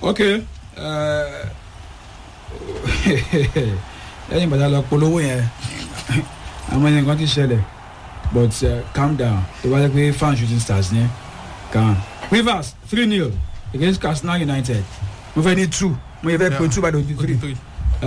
ok lẹ́yìn bàtà lọ polówó yẹn àwọn ẹni kan ti ṣẹlẹ̀ but uh, calm down tó bá jẹ́ pé fan shooting stars ní calm rivers three nil against katsina united mo fẹ́ ní two mo yẹ fẹ́ pe Yeah. two by the three three.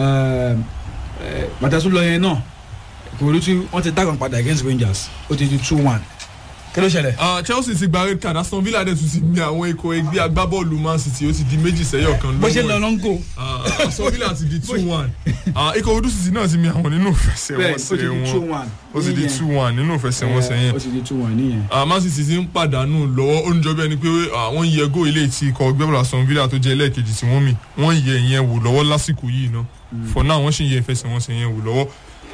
bàtà tó lọ yẹn náà kò rí tí wọ́n ti dákan padà against rangers ó ti di two one kí ló ṣẹlẹ̀. Ah, chelsea ti gba red card aston villa dẹ̀ tún ti ní àwọn ikọ̀ ẹgbẹ́ agbábọ́ọ̀lù man city ó ti di méjì sẹ́yọ̀ kan bó ṣe lọ lọ́wọ́ ẹ̀. ló ń gò Ah, aston villa ti di two one ikọ̀ odu city náà ti mi àwọn nínú bẹ́ẹ̀ ó ti ìfẹsẹ̀wọnsẹ̀ di two wọn one ó ti di níyẹn. two one nínú ìfẹsẹ̀wọnsẹ̀ Eh, yẹn ó ti di two one nìyẹn. Ah, man city ti ń pàdánù lọ́wọ́ ó ń jọ bí ẹni pé ah, wọ́n yẹ góò ilé tí ikọ̀ gbẹ́bọ̀lá aston villa tó jẹ́ ẹlẹ́ẹ̀kejì tí wọ́n mì wọ́n yẹ ìyẹn wò lọ́wọ́ lásìkò yìí ná for now wọ́n sì ń yẹ ìfẹsẹ̀wọnsẹ̀ yẹn wò lọ́wọ́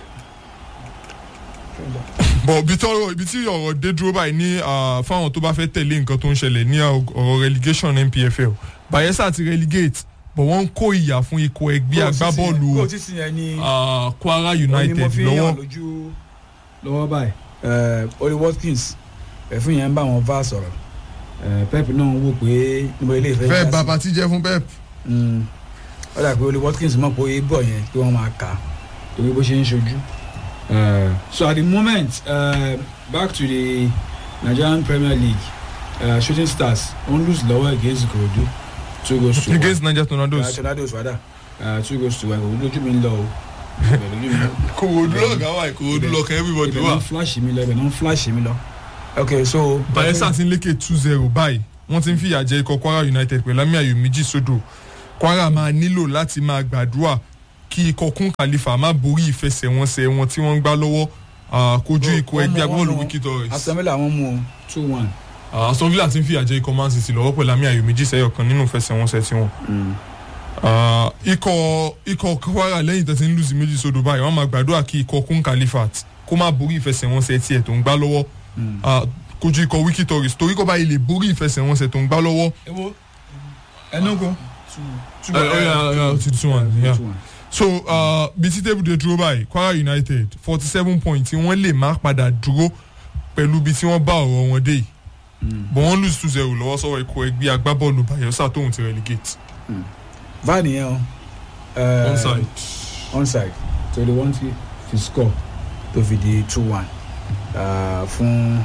bọ̀ ibi tí ọ̀rọ̀ ibi tí ọ̀rọ̀ dé dúró báyìí ní ah, fáwọn tó bá fẹ́ tẹ̀lé nǹkan tó ń ṣẹlẹ̀ ní ọ̀rọ̀ relegation npfl bayelsa ti relegate bọ̀ wọ́n ń kó ìyà fún ikọ̀ ẹgbẹ́ agbábọ́ọ̀lù kó o ti sìn yẹn ní ah, kwara òní mo united fi lọ́wọ́ hàn lójú lọ́wọ́ báyìí Eh, oli watkins ẹ̀fún yẹn ń bá wọn va sọ̀rọ̀ Eh, pep náà ń wò pé níbo ilé ìfẹ́ fẹ́ẹ́ já bá sí. patí jẹ́ fún pep Mm. ó dà pé oli watkins mọ̀ pé bọ̀ yẹn pé wọ́n máa kà á torí bó ṣe ń ṣojú. Eh, so at the moment uh, back to the nigerian premier league uh, shooting stars wọ́n lose lọ́wọ́ against ikorodu two goals to one. against niger tornadoes. Uh, tornadoes rather uh, two goals to one lójú mi ń lọ o Ibẹ̀ lójú mi ń lọ. kòwòdú lọ́gàá wà kòwòdú lọ́kàn everybody ibẹ̀ wà. náà flash mi lọ ibẹ̀ náà flash mi lọ. ok so. bayelsa ti ń lékè two zero báyìí wọ́n ti ń fìyà jẹ ikọ̀ kwara united pẹ̀lú àmì ayò méjì sódò kwara máa nílò láti máa gbàdúrà kí ikọ̀ kún kàlífà má borí ìfẹsẹ̀wọnsẹ̀ wọn tí wọ́n ń gbá lọ́wọ́ ah, kojú ikọ̀ Wọ́n mú- ẹgbẹ́ wọ́n agbábọ́ọ̀lù mú wiki torres. aston villa wọn mú o two one. Ah, aston villa ti ń fìyà jẹ ikọ̀ man city lọ́wọ́ pẹ̀lú àmì ayò méjì sẹ́yọ̀ kan nínú ìfẹsẹ̀wọnsẹ̀ tiwọn. Ah, ikọ̀ ikọ̀ kwara lẹ́yìn tó ti ń lùsì méjì sódò báyìí wọ́n máa gbàdúrà kí ikọ̀ kún kàlífàt kó má borí ìfẹsẹ̀wọnsẹ̀ tiẹ̀ tó ń gbá lọ́wọ́ Ah, kojú ikọ̀ wiki torres torí kó báyìí lè borí ìfẹsẹ̀wọnsẹ̀ tó ń gbá lọ́wọ́. ewo enugu. Eh, oh, yeah, yeah, two to one, yeah. so uh, bí tí table dey dúró báyìí kwara united forty seven point tí wọ́n lè má padà dúró pẹ̀lú bí tí wọ́n bá ọ̀rọ̀ wọn dé yìí but wọ́n lose two zero lọ́wọ́ sọ́wọ́ ikọ̀ ẹgbẹ́ agbábọ́ọ̀lù bayelsa tóun ti relegate van yẹn o. eh, onside. onside torí wọ́n ti fi score tó fi di two one uh, fún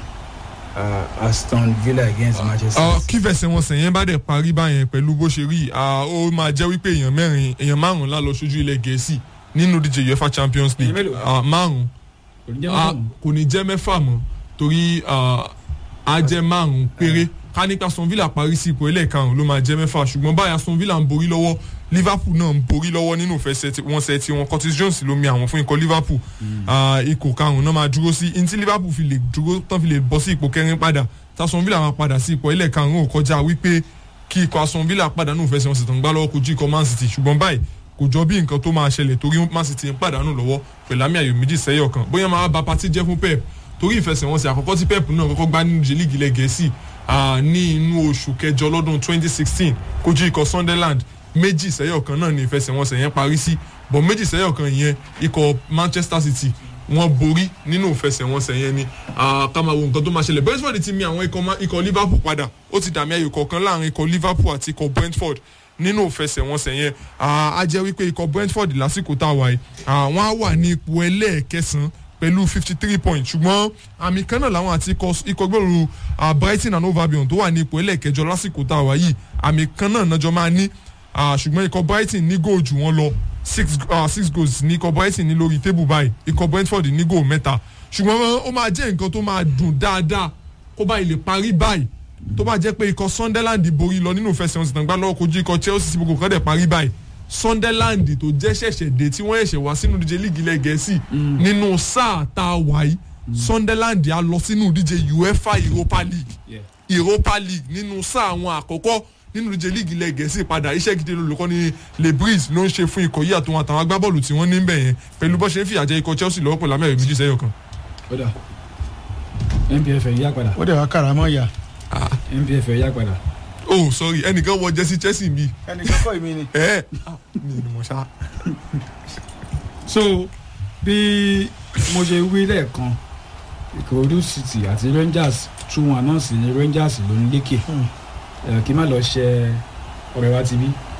uh, aston villa against manchester Uh, city. kí fẹsẹ̀wọnsẹ̀ yẹn bá dẹ̀ parí báyẹn pẹ̀lú bó ṣe rí uh, ó máa jẹ́ wípé èèyàn mẹ́rin èèyàn márùn-ún lá lọ sójú ilẹ̀ gẹ̀ẹ́sì nínú díje uefa champions Èèyàn league mélòó? uh, márùn-ún kò ní jẹ́ Ah, mọ́ kò ní jẹ́ mẹ́fà mọ́ torí ah, á jẹ́ márùn-ún péré ká nípa aston villa parí sí ipò ẹlẹ́ẹ̀karùn-ún ló máa jẹ́ mẹ́fà ṣùgbọ́n báyìí aston villa ń borí lọ́wọ́ liverpool náà ń borí lọ́wọ́ nínú ìfẹsẹ̀ wọn sẹ́ tí wọn curtis jones ló mi àwọn fún ikọ̀ liverpool Ah, ipò karùn-ún náà máa dúró sí ntí liverpool fi lè dúró tán fi lè bọ́ sí ipò kẹrin padà tí aston villa máa padà sí ipò ẹlẹ́ẹ̀karùn-ún ò kọjá wípé kí ikọ̀ aston villa pàdánù ìfẹsẹ̀ wọn sì tàn gbá lọ́wọ́ kojú ikọ̀ man city ṣùgbọ́n báyìí kò jọ bí nǹkan tó máa ṣẹlẹ̀ torí man city ń pàdánù lọ́wọ́ pẹ̀lú àmì ayò méjì sẹ́yọ̀ kan bóyá máa ba pati jẹ́ fún pep torí ìfẹsẹ̀wọnsẹ̀ àkọ́kọ́ tí pep náà kọ́kọ́ gbá nínú líìgì ilẹ̀ gẹ̀ẹ́sì ah, ní inú oṣù kẹjọ lọ́dún 2016 kojú ikọ̀ sunderland méjì sẹ́yọ̀ kan náà ní ìfẹsẹ̀wọnsẹ̀ yẹn parí sí bọ̀ méjì sẹ́yọ̀ kan yẹn ikọ̀ manchester city wọ́n borí nínú ìfẹsẹ̀wọnsẹ̀ yẹn ni ah, ká máa wo nǹkan tó máa ṣẹlẹ̀ brentford ti mi àwọn ikọ̀ ma- ikọ̀ liverpool padà ó ti dàmí ayò kọ̀ọ̀kan láàrin ikọ̀ liverpool àti ikọ̀ brentford nínú ìfẹsẹ̀wọnsẹ̀ yẹn ah, á jẹ́ wípé ikọ̀ brentford lásìkò tá a wà yìí ah, wọ́n á wà ní ipò ẹlẹ́ẹ̀kẹsàn-án pẹ̀lú fifty three points ṣùgbọ́n àmì kan náà làwọn àti ikọ̀ ikọ̀ gbòòrò ah, brighton and hove albion tó wà ní ipò ẹlẹ́ẹ̀kẹjọ lásìkò tá a wà yìí àmì kan náà nájọ máa ní ah, ṣùgbọ́n ikọ̀ brighton ní góò jù wọ́n lọ six ah, six goals ní ikọ̀ brighton ní lórí tébù báyìí ikọ̀ brentford ní góò mẹ́ta ṣùgbọ́n ó máa jẹ́ nǹkan tó máa dùn dáadáa kó báyìí lè parí báyìí tó bá jẹ́ pé ikọ̀ sunderland borí lọ nínú ìfẹsẹ̀wọnsẹ̀ tàn gbá lọ́wọ́ kojú ikọ̀ chelsea sí gbogbo kan dẹ̀ parí báyìí sunderland tó jẹ́ ṣẹ̀ṣẹ̀ dé tí wọ́n ṣẹ̀ṣẹ̀ wá sínú ìdíje líìgì ilẹ̀ gẹ̀ẹ́sì nínú sáà tá a wà yìí sunderland á lọ sínú ìdíje uefa europa league Yeah. europa league nínú sáà àwọn àkọ́kọ́ nínú ìdíje líìgì ilẹ̀ gẹ̀ẹ́sì padà iṣẹ́ gidi lolùkọ́ ni le breeze ló ń ṣe fún ikọ̀ yìí àtàwọn àtàwọn agbábọ́ọ̀lù tí wọ́n ní bẹ̀ yẹn pẹ̀lú bó ṣe ń fìyà jẹ ikọ̀ chelsea lọ́wọ́ pẹ̀lú amẹ́rẹ̀ méjì sẹ́yọ̀ kan. ó dà npf ẹ̀ yá padà ó dẹ̀ wá kàràmọ́ yà npf ẹ̀ yá padà. oh sorry ẹnìkan wọ jẹ́sí chelsea mi ẹnìkan kọ́ ìmí ni. ẹ̀ mi ni mo ṣá. so bí mo ṣe wí lẹ́ẹ̀kan ìkòròdú city àti rangers two one náà sì ni rangers ló ń lékè ẹ kí n má lọ ṣe ọ̀rẹ́ wa ti bí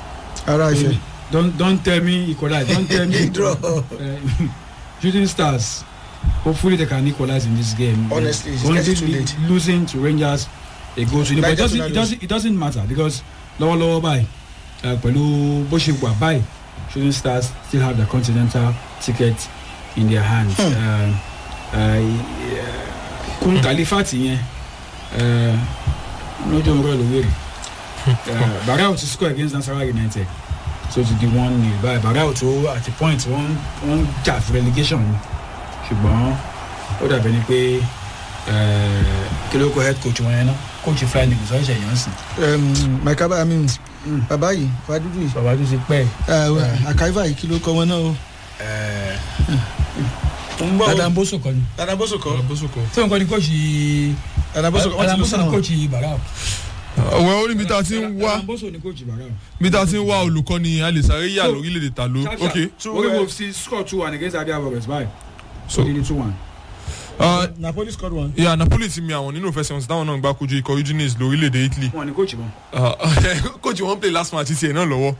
ara ìfẹ́ don't don't tell me equalize don't tell me Draw. Uh, shooting stars hopefully they can equalize in this game Honestly, it's Currently getting too late. losing to rangers a goal to nil but it Niger doesn't it Tornadoes. doesn't it doesn't matter because lọ́wọ́lọ́wọ́ báyìí uh, pẹ̀lú bó ṣe wà báyìí shooting stars still have the continental ticket in their hands. Hmm. Uh, uh, kun kalifati yẹn uh, lójú ọmọ rẹ ló wéré uh, barao ti score against nasarawa united so ti di one nil báyìí barao tó at the point wọ́n wọ́n jà fún relegation ni ṣùgbọ́n ó dàbẹ̀ ni pé uh, kí ló kọ head coach wọn yẹn náà coach flying eagles ọ̀ṣẹ̀ yẹn sìn. mike abba mi Mm. bàbá yìí fàdúdú yìí bàbá tó ti pẹ́ àkàìfà yìí kí ló kọ wọn náà o. ń bọ̀ dada mboso kọ́ ni dada bóso kọ bósùkọ. tí wọn kọ́ ni coach dada bóso kọ wọn dada ti lọ mboso ni sáwọn. coach barao. ọ̀wẹ́ ó níbi tá a ti ń wá dada mboso ni coach barao. bí tá a ti ń wá olùkọ́ni alẹ́sàrẹ́ yà So, lórílẹ̀‐èdè ta ló Sharp, ok sharp. Two, Orí uh, Wolves ti score two one against Abia Warriors báyìí. so So they two one. uh, napoli scored one. yeah, napoli ti mi àwọn nínú ìfẹsẹ̀wọnsẹ̀ táwọn náà gbá kojú ikọ̀ udinese lórílẹ̀‐èdè italy Wọ́n ní coach wọn. coach wọn play last match tiẹ̀ náà lọ́wọ́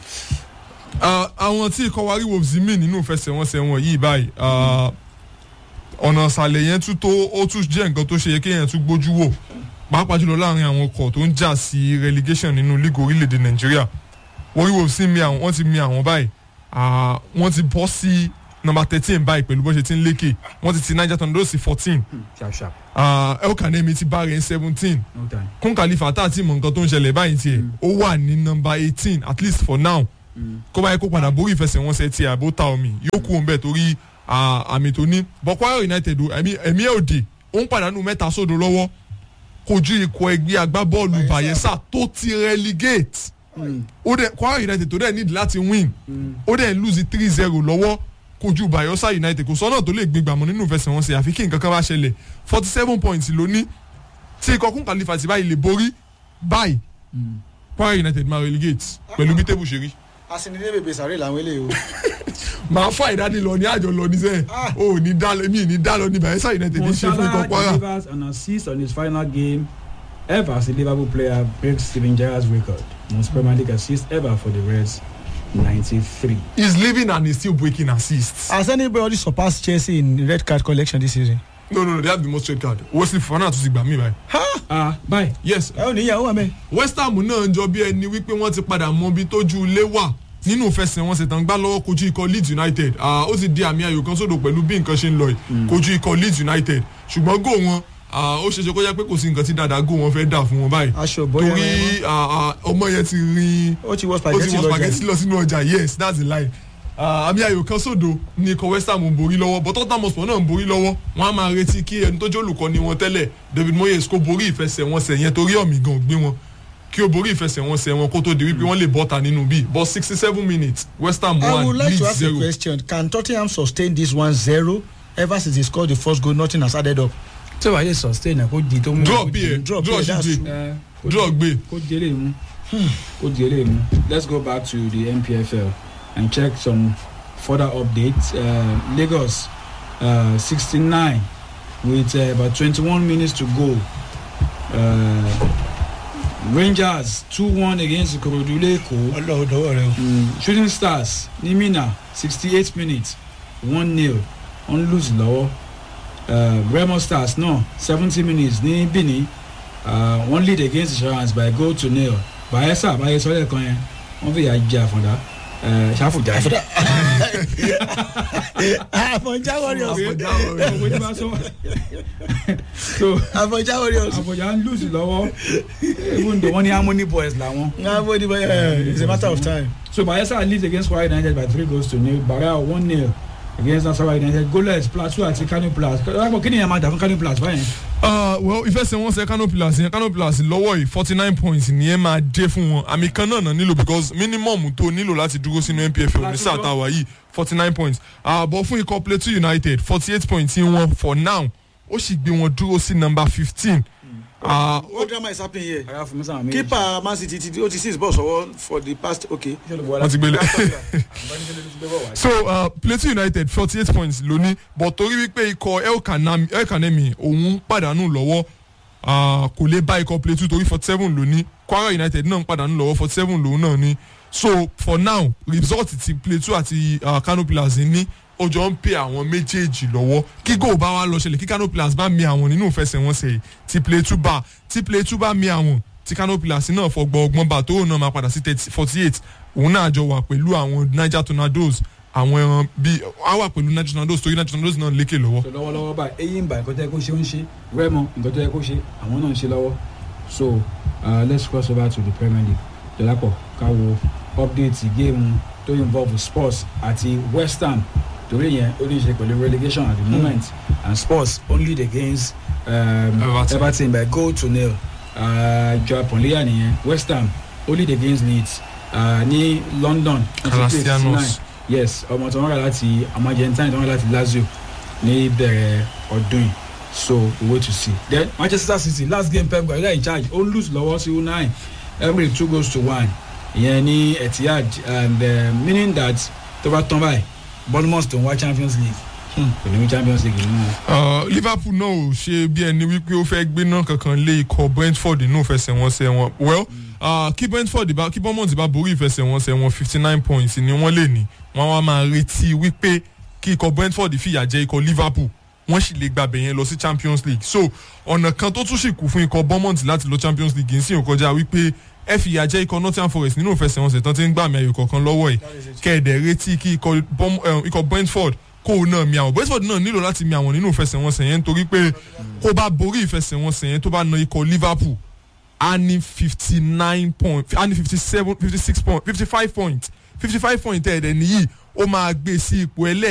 Uh, àwọn tí ikọ̀ wárí wolves mí nínú ìfẹsẹ̀wọnsẹ̀ wọn yìí báyìí uh, ọ̀nà ìsàlẹ̀ yẹn tún tó ó tún jẹ́ nǹkan tó ṣe yẹ kéèyàn tún gbójú wò pàápàá jùlọ láàrin àwọn ọkọ̀ tó ń jà sí relegation nínú league orílẹ̀-èdè nàìjíríà wárí wolves sì mi àwọn wọ́n ti mi àwọn báyìí uh, wọ́n ti bọ́ sí number thirteen báyìí pẹ̀lú bó ṣe ti ń lékè wọ́n ti ti niger tornadoes sí fourteen Sharp sharp. el kanemi ti bá rẹ̀ seventeen No time. kún khalifa tá a ti mọ nǹkan tó ń ṣẹlẹ̀ báyìí tiẹ̀ ó wà ní nọmba eighteen at least for now kó báyìí kó padà borí ìfẹsẹ̀wọnsẹ̀ tiẹ̀ àbó ta omi yóò kú òun bẹ́ẹ̀ torí à, àmì tó ní bọ̀kwara united o ẹ̀mí ẹ̀mí ẹ̀ òde ó ń pàdánù mẹ́ta sódò lọ́wọ́ kojú ikọ̀ ẹgbẹ́ agbábọ́ọ̀lù bayelsa tó ti relegate ó dẹ̀ kwara united tó dẹ̀ need láti win ó dẹ̀ lose three zero lọ́wọ́ kojú bayelsa united kò sọ́nà tó lè gbégbá mọ́ nínú ìfẹsẹ̀wọnsẹ̀ àfi kí nǹkan kan bá ṣẹlẹ̀ forty seven points ló ní tí ikọ̀ kún kàlífà ti báyìí lè borí báyìí kwara united máa relegate pẹ̀lú bí tébù ṣe rí. asinide bèbè sàrè làwọn eléyìí o. màá fà ìdánilọ ní àjọ lọ níṣẹ́ o ò ní dá lọ mi ì ní dá lọ ní bayelsa united ní ṣe fún ikọ̀ Monsala kwara. delivers an assist on his final game ever as a Liverpool player breaks Steven Gerrard's record. Most Premier League assists ever for the Reds, 93. he's living and he's still breaking assists. has anybody surpassed chelsea in red card collection this season. no no no they have the most red card wesley fofana tún ti gbà mí báyìí. Ah, bye. yes ẹ ò ní ìyàwó àmẹ. west ham náà ń jọ bí ẹni wípé wọ́n ti padà mọ ibi tójú ilé wà nínú ìfẹsẹ̀wọnsẹ̀ tán gbá lọ́wọ́ kojú ikọ̀ leeds united Ah, ó ti di àmì ayò kan sódò pẹ̀lú bí nǹkan ṣe ń lọ yìí kojú ikọ̀ leeds united ṣùgbọ́n góò wọn ah, ó ṣeéṣe kó jẹ́ pé kò sí nǹkan tí dáadáa góò wọn fẹ́ dà fún wọn báyìí aṣọ bóyá torí ah, ah, ọmọ yẹn ti rin ó ti wọ ó ti spaghetti wọ lọ́jà spaghetti lọ sínú ọjà yes that's the lie Ah, àmì ayò kan sódò ní ikọ̀ west ham ń borí lọ́wọ́ but tottenham hotspur náà ń borí lọ́wọ́ wọ́n á máa retí kí ẹni tó jẹ́ olùkọ́ni wọn tẹ́lẹ̀ david moyes kó borí ìfẹsẹ̀wọnsẹ̀ yẹn torí ọ̀mì gan gbé wọn kí o borí ìfẹsẹ̀wọnsẹ̀ wọn kó tó di wípé wọ́n lè bọ́ta nínú bíi but sixty seven minutes west ham I one would like to leeds ask a zero question. Can Tottenham sustain this 1-0? Ever since they scored the first goal, nothing has added up. tí o bá yẹ sustain ẹ kó di tó mú. draw bí ẹ Draw draw bí ẹ, that's ṣíṣe true. ẹ draw gbé kó di eléyìí mú. kó di eléyìí mú. let's go back to the npfl and check some further updates uh, lagos uh, sixty nine with uh, about twenty one minutes to go uh, rangers two one against ikorodu leko. ọlọ́run dọwọ́ rẹ o. Mm, shooting stars ní mina sixty eight minutes one nil wọ́n lose lọ́wọ́ uh, remo stars náà seventy minutes ní benin uh, wọ́n lead against insurance by goal to nil bayelsa bayelsa lẹ́ẹ̀kan yẹn wọ́n fi yà jẹ àfọ̀dá uh, ṣàfùjá àfọ̀dá àfọ̀njá warriors ọ̀gbẹ́ni bá sọ so àfọ̀njá warriors. àfọ̀já ń lose lọ́wọ́ even though wọ́n ní harmony boys làwọn. Ngabo di baya it's a matter of time. So Bayelsa leads against Kwara United by three goals to nil. Barao one nil against Nasarawa United. Goalless Plateau àti Kano Plus. Kí ni ẹ̀ máa dà fún Kano Plus báyẹn? Uh, well ìfẹsẹ̀wọnsẹ̀ kano pillars yẹn kano pillars lọ́wọ́ yìí forty nine points nìyẹn máa dé fún wọn àmì kan náà náà nílò because minimum tó nílò láti dúró sínú npf ní sáà tá a wà yìí forty nine points àbọ̀ fún ikọ̀ plateau united forty eight points tí wọ́n for now ó sì gbé wọn dúró sí number fifteen. What drama is happening here? Ara fún mi sáà méjì. Keeper Man City ti o ti six balls ọwọ́ for the past okay. wọ́n ti gbélé. so uh, plateau united forty eight points lóní but torí wípé ikọ̀ el kanemi òun pàdánù lọ́wọ́ uh, kò lè bá ikọ̀ plateau torí forty seven lóní kwara united náà ń pàdánù lọ́wọ́ forty seven lòun náà ní so for now result ti Plateau àti uh, Kano Pillars ní ó jọ ń pè àwọn méjèèjì lọ́wọ́ kí goal bá wá lọ ṣẹlẹ̀ kí Kano Pillars bá mi àwọn nínú ìfẹsẹ̀wọnsẹ̀ yìí tí Plateau bá tí Plateau bá mi àwọn tí Kano Pillars náà fọgbọ́ ọgbọ́n bá tó náà máa padà sí forty eight òun náà jọ wà pẹ̀lú àwọn Niger Tornadoes àwọn ẹran bíi á wà pẹ̀lú Niger Tornadoes torí Niger Tornadoes náà lékè lọ́wọ́. so lọ́wọ́lọ́wọ́ báyìí eyín bá nǹkan tó yẹ kó ṣe ó ń ṣe rẹ́mọ nǹkan tó yẹ kó ṣe àwọn náà ń ṣe lọ́wọ́ so uh, let's cross over to the Premier League dọ́lápọ̀ ká wo update géèmù tó involve sports àti West Ham torí yẹn ó ní í ṣe pẹ̀lú relegation at the moment and sports only against um, Everton. Everton by goal to nil uh, joao ponliya nìyẹn West Ham only against Leeds uh, ní London Calastianos. yes ọmọ tó ń rà láti ọmọ Argentine tó ń rà láti Lazio ní bẹ̀rẹ̀ ọdún yìí so we wait to see then Manchester City last game Pep Guardiola in charge ó lose lọ́wọ́ sí unai every two goals to one ìyẹn ní Etihad and uh, meaning that tó bá tán báyìí Bournemouth tó ń wá Champions League kò ní wí Champions League nínú Uh, Liverpool náà ò ṣe bí ẹni wípé ó fẹ́ gbéná kankan lé ikọ̀ Brentford nínú ìfẹsẹ̀wọnsẹ̀ wọn well uh, kí Brentford bá kí Bournemouth bá borí ìfẹsẹ̀wọnsẹ̀ wọn fifty nine points ni wọ́n lè ní wọ́n wá máa retí wípé kí ikọ̀ Brentford fìyà jẹ ikọ̀ Liverpool wọ́n sì lè gbàbẹ̀ yẹn lọ sí Champions League so ọ̀nà kan tó tún sì kù fún ikọ̀ Bournemouth láti lọ Champions League ń sìn kọjá wípé ẹ fìyà jẹ ikọ̀ Nottingham Forest nínú ìfẹsẹ̀wọnsẹ̀ tán ti ń gbàmì ayò kọ̀ọ̀kan lọ́wọ́ ẹ̀ kẹ́ẹ̀dẹ̀ retí kí ikọ̀ Bourne- eh, ikọ̀ Brentford kó o náà mi àwọn Brentford náà nílò láti mi àwọn nínú ìfẹsẹ̀wọnsẹ̀ yẹn nítorí pé kó bá borí ìfẹsẹ̀wọnsẹ̀ yẹn tó bá na ikọ̀ Liverpool a ní fifty nine point a ní fifty seven fifty six point fifty five point fifty five point ẹ̀ẹ́dẹ̀ nìyí ó máa gbé sí ipò ẹlẹ́